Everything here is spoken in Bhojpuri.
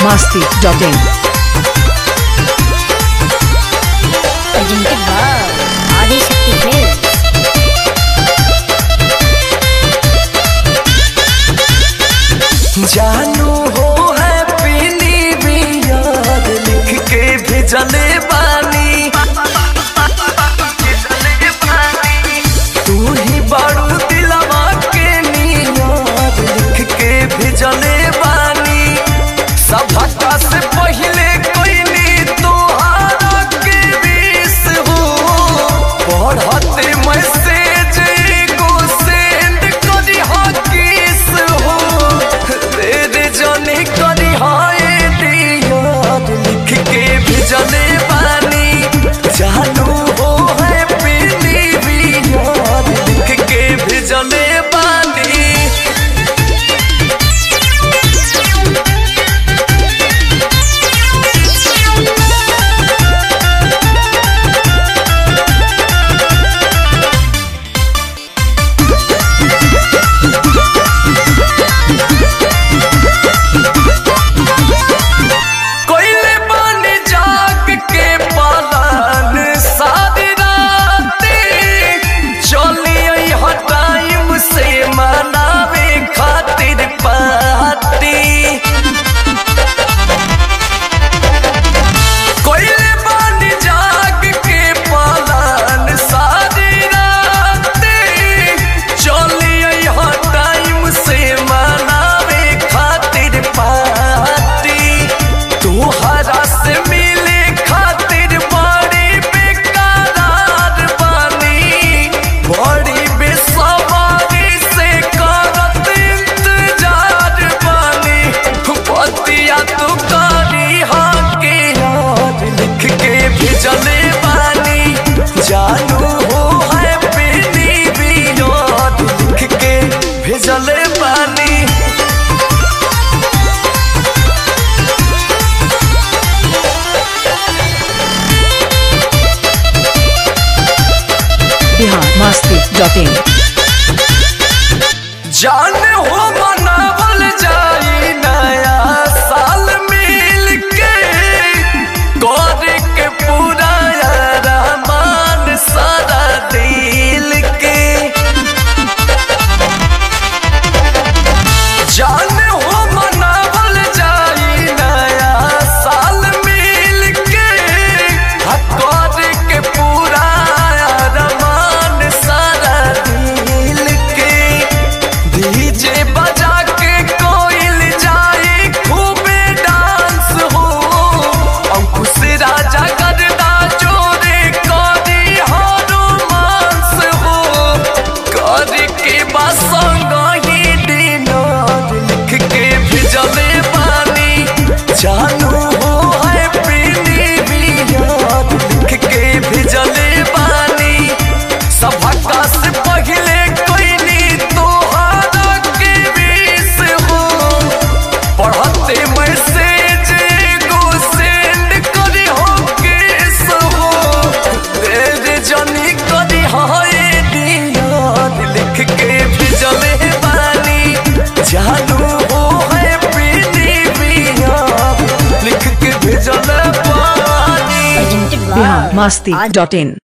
masti.in. presented by Adishakti Films. जानू हो हैप्पी न्यू ईयर लिख के भेजले बानी तू ही बड़ू दिलवा के नियर लिख के भेजले बानी सभा से पहले कोई नी तोहारा के विश हो पढ़ते मैसेज एगो सेंड करी हा किस हो तेरे जाने करी हाय दियार लिख के भेजले बानी जानू हो है पीली यार लिख के भेजले बानी कोइले बन जाग के पालन सारी राती चली हर टाइम से मनावे खातिर पार्टी कोइले बन जाग के पालन सारी राती चली हर टाइम से मनावे खातिर पार्टी तोहरा से मिले खातिर बड़ी बेकरार बानी बड़ी बेसवारी से करत इंतजार बानी पतिया तू करी हाँ के यार लिख के भेजले बानी जानू हो है पीनी भी यार लिख के भेजले बानी Bihar masti.in. जान हो मनावल जाई नया साल मिल के कर के पूरा रहमान सारा दिल के जान हो मनावल जाई नया साल मिल के कर के पूरा रहमान सारा दिल के डीजे बजा के कोइल जाए खूबे डांस हो अंकुश राजा करदा जोरे करी हो रोमांस हो कर के बसंग ही डिनर लिख के भेजले पानी जानू हो है पीनी भी यार लिख के भेजले पानी सभा से पहले कोई नी तोहारा के विश हो पढ़ते मैसेज एगो सेंड करी हो केस हो तेरे जनी करी हाय दियार लिख के भेजले बानी जानू हो है पीनी भी यार लिख के भेजले बानी Presented by Bihar masti.in.